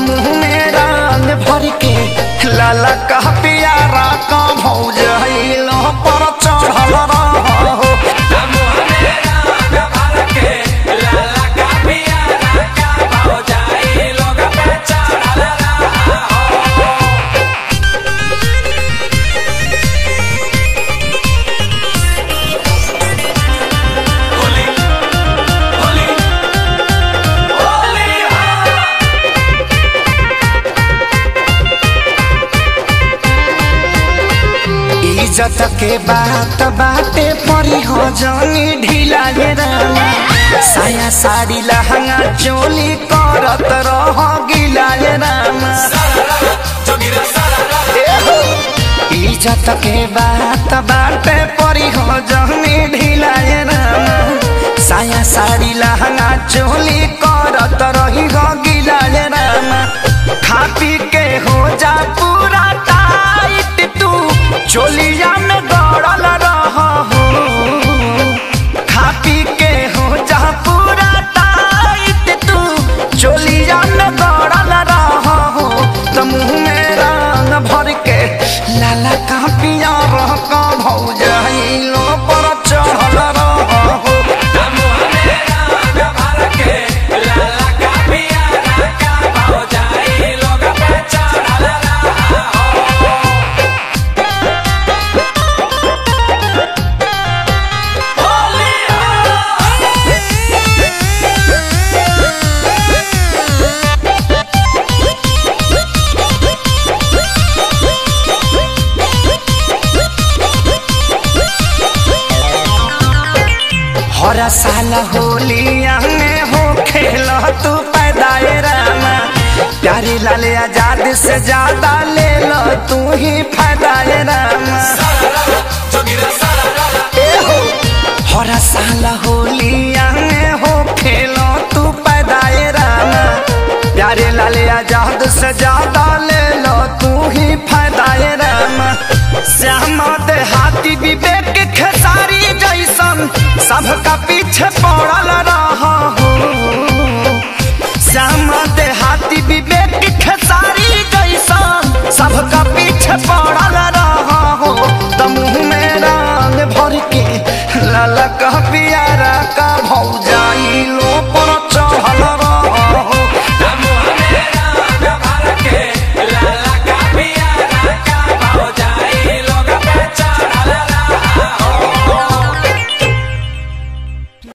मुँह में रंग भर के लाला कह पियारा का भौज लो पर चढ़ल रहो इज्जत के बात बाटे परी हो जानी ढीला ये रामा साया साड़ी लहंगा चोली करत रह गिला ये रामा एहो, इज्जत के बात बाटे परी हो जानी ढीला ये रामा साया साड़ी लहंगा चोली करत रही हो गिला ये रामा खा पी के हो जा पूरा टाइट तू चोलिया में गड़ल रह हो खा पी के हो जा पूरा टाइट तू चोलिया में गड़ल रह हो तो मुँह में रंग भर के लाला का पिया रह का भौज लो पर चढ़ल रह हो हर साल होलिया में हो खेल तू पैदाए रामा प्यारी लाल आजाद से ज्यादा ले लो तू ही फायदाए रामा ए हो हर साल होलिया में हो खेल तू पैदाए रामा प्यारे लाल आजाद से ज्यादा ले लो तू ही फायदाए रामा श्यामा देहाती विवेक खेसारी जैसन सबका पीछे पड़ल